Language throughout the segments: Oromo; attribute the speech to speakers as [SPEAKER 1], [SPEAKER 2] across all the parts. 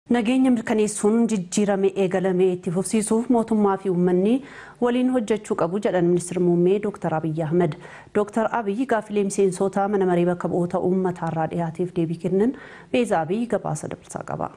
[SPEAKER 1] Nageenya mirkaneessuun jijjiirame eegalame itti fufsiisuuf mootummaa fi uummanni waliin hojjechuu qabu jedhan ministeerri muummee Dr. Abiyyi Ahmed. Dr. Abiyyi gaaffilee miseensota mana maree bakka bu'oota uummataa dhiyaateef deebii kennan Beezaa Abiyyi gabaasa dabalsaa qaba.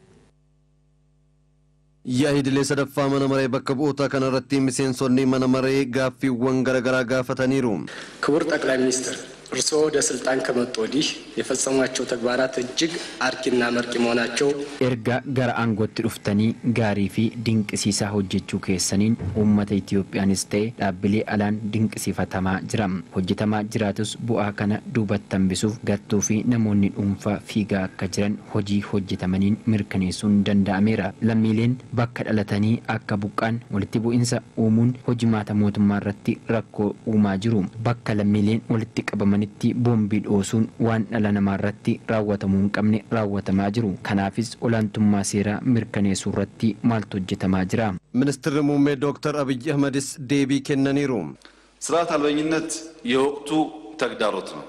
[SPEAKER 2] Yaa'idilee sadaffaa mana maree bakka bu'ootaa kanarratti miseensonni mana maree gaaffiiwwan garaagaraa gaafataniiru.
[SPEAKER 3] ክቡር ጠቅላይ ሚኒስትር እርስዎ ወደ ስልጣን ከመጡ ወዲህ የፈጸሟቸው ተግባራት እጅግ አርኪና መርቂ መሆናቸው
[SPEAKER 4] erga gara aangootti dhuftanii gaarii fi dinqisiisaa hojjechuu keessaniin uummata Itiyoophiyaanis ta'e dhaabbilee alaan dinqisiifatamaa jira. Hojjetamaa jiraatus bu'aa kana duubatti hambisuuf gartuu fi namoonni dhuunfaa fiigaa akka jiran hojii hojjetamaniin mirkaneessuun danda'ameera. Lammiileen bakka dhalatanii akka buqqaan walitti bu'insa uumuun hojimaata mootummaa irratti rakkoo uumaa jiru. Bakka lammiileen walitti qabamanitti boombii dhoosuun waan dhala namaa irratti raawwatamuu hin qabne raawwatamaa jiru. Kanaafis olaantummaa seeraa mirkaneessuu irratti maaltu hojjetamaa jira?
[SPEAKER 2] Ministeerri muummee Dr. Abiyyi Ahmedis deebii kennaniiru.
[SPEAKER 5] ስርዓት አልበኝነት የወቅቱ ተግዳሮት ነው።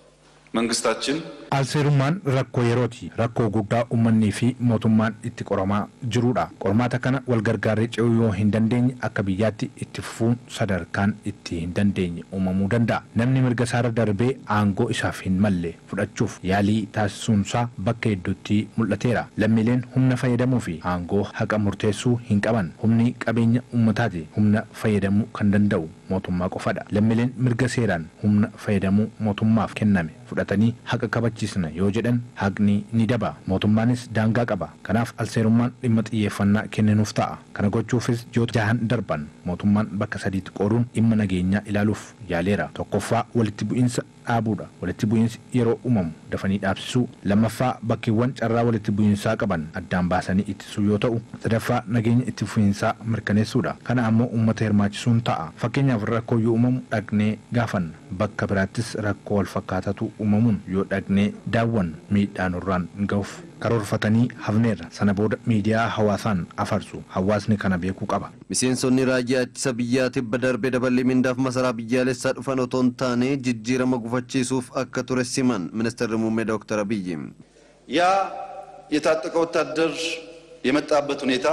[SPEAKER 5] መንግስታችን
[SPEAKER 6] Alseerummaan rakkoo yerooti. Rakkoo guddaa uummanni fi mootummaan itti qoramaa jirudha. Qormaata kana wal gargaarree ce'uu yoo hin dandeenye akka biyyaatti itti fufuun sadarkaan itti hin dandeenye uumamuu danda'a. Namni mirga isaarra darbee aangoo isaaf hin malle fudhachuuf yaalii taasisuunsaa bakka hedduutti mul'ateera. Lammiileen humna fayyadamuu fi aangoo haqa murteessuu hin qaban. Humni qabeenya uummataati. Humna fayyadamuu kan danda'u mootummaa qofadha. Lammiileen mirga seeraan humna fayyadamuu mootummaaf kenname fudhatanii haqa kabachiisna yoo jedhan haqni ni daba mootummaanis daangaa qaba kanaaf alseerummaan dhimma xiyyeeffannaa kenninuuf ta'a kana gochuufis yoo jahan darban mootummaan bakka sadiitti qooduun dhimma nageenyaa ilaaluuf yaaleera tokkoffaa walitti bu'iinsa dhaabuudha walitti bu'iinsi yeroo uumamu dafanii dhaabsisuu lammaffaa bakkeewwan carraa walitti bu'iinsaa qaban addaan baasanii ittisuu yoo ta'u sadaffaa nageenya itti fufiinsaa mirkaneessuudha kana ammoo uummata hirmaachisuun ta'a fakkeenyaaf rakkoo yoo uumamu dhaqnee gaafanna bakka biraattis rakkoo wal fakkaatatu uumamuun yoo dhaqnee daawwan miidhaa nurraan ga'uuf karoorfatanii hafneerra sana booda miidiyaa hawaasaan afarsu hawaasni kana beekuu qaba.
[SPEAKER 2] Miseensonni raayyaa ittisa biyyaa tibba darbee dabalii mindaaf masaraa biyyaalessaa dhufan otoo hin taane jijjiirama gufachiisuuf akka ture siman ministeerri muummee ዶክተር አብይ
[SPEAKER 5] ያ የታጠቀ ወታደር የመጣበት ሁኔታ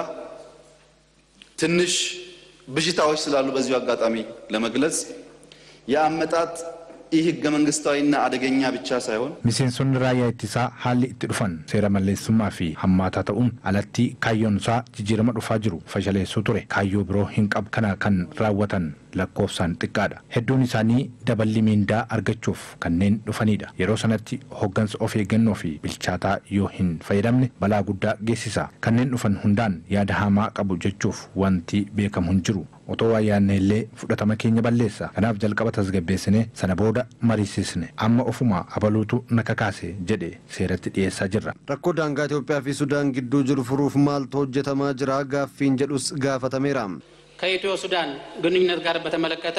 [SPEAKER 5] ትንሽ ብዥታዎች ስላሉ በዚሁ አጋጣሚ ለመግለጽ የአመጣጥ ይህ ህገ መንግስታዊና አደገኛ ብቻ ሳይሆን
[SPEAKER 6] miseensonni raayyaa ittisaa haalli itti dhufan seera malleessummaa fi hammaataa ta'uun alatti kaayyoon isaa jijjiirama dhufaa jiru fashaleessuu ture kaayyoo biroo hin qabu kana kan raawwatan lakkoofsaan xiqqaadha hedduun isaanii daballi miindaa argachuuf kanneen dhufanidha yeroo sanatti hoggansa of eeggannoo fi bilchaataa yoo hin fayyadamne balaa guddaa geessisa kanneen dhufan hundaan yaada hamaa qabu jechuuf wanti beekamu hin jiru otoo waa yaadne illee fudhatama keenya balleessa kanaaf jalqaba tasgabbeessine sana booda mariisisne amma ofuma abaluutu na kakaase jedhe seeratti dhiyeessaa jirra.
[SPEAKER 2] Rakkoo daangaa Itoophiyaa fi Sudaan gidduu jiru furuuf maaltu hojjetamaa jira gaaffiin jedhus gaafatameera.
[SPEAKER 7] ከኢትዮ ሱዳን ግንኙነት ጋር በተመለከተ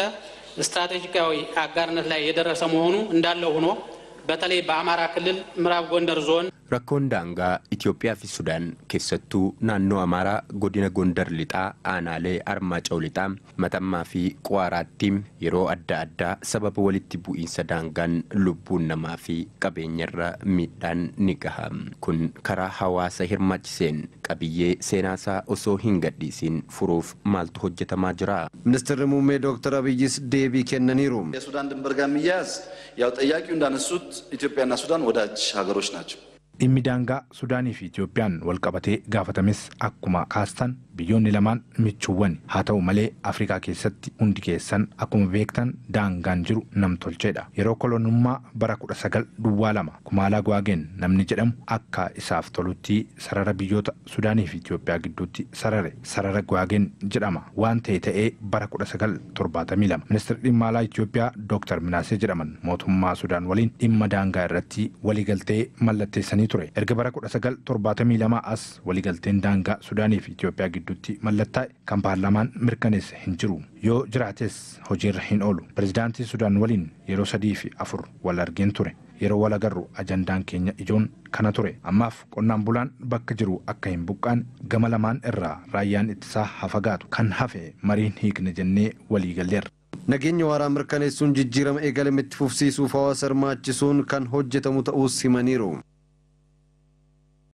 [SPEAKER 7] ስትራቴጂካዊ አጋርነት ላይ የደረሰ መሆኑ እንዳለው ሆኖ በተለይ በአማራ ክልል ምዕራብ ጎንደር ዞን
[SPEAKER 8] Rakkoon daangaa Itoophiyaa fi Sudaan keessattuu naannoo Amaaraa godina Gondar lixaa aanaalee Armaaca'u lixaa Matammaa fi Quwaaraatti yeroo adda addaa sababa walitti bu'iinsa daangaan lubbuun namaa fi qabeenyarra miidhaan ni gaha. Kun karaa hawaasa hirmaachiseen qabiyyee seenaasaa osoo hin gadhiisiin furuuf maaltu hojjetamaa jira?
[SPEAKER 2] Ministeerri muummee ዶክተር አብይስ deebii kennaniiru.
[SPEAKER 5] የሱዳን ድንበር ጋር የሚያያዝ ያው ጠያቂው እንዳነሱት ኢትዮጵያና ሱዳን ወዳጅ ሀገሮች ናቸው።
[SPEAKER 6] dhimmi daangaa sudaanii fi itiyoophiyaan wal qabatee gaafatames akkuma kaastan biyyoonni lamaan michuuwwan haa ta'u malee afrikaa keessatti hundi keessan akkuma beektan daangaan jiru namtolcheedha yeroo kolonummaa bara kudha sagal duwwaa lama kumaalaa gwaageen namni jedhamu akka isaaf tolutti sarara biyyoota sudaanii fi itiyoophiyaa gidduutti sarare sarara gwaageen jedhama waan ta'e ta'ee bara kudha sagal torbaatamii lama ministeerri dhimma alaa itiyoophiyaa dooktar minaasee jedhaman mootummaa sudaan waliin dhimma daangaa irratti waliigaltee mallatteessanii ture erga bara kudha sagal torbaatamii lama as waliigalteen daangaa sudaanii fi itiyoophiyaa gidduutti mallattaa'e kan paarlaamaan mirkaneesse hin jiru yoo jiraates hojiirra hin oolu pirezidaantii sudaan waliin yeroo sadii fi afur wal argeen ture yeroo wal agarru ajandaan keenya ijoon kana ture ammaaf qonnaan bulaan bakka jiru akka hin buqqaan gama lamaan irraa raayyaan ittisaa hafagaatu kan hafe mariin hiikne jennee walii galleerra.
[SPEAKER 2] Nageenya waaraa mirkaneessuun jijjiirama eegalame itti fufsiisuuf hawaasa hirmaachisuun kan hojjetamu ta'uus himaniiru.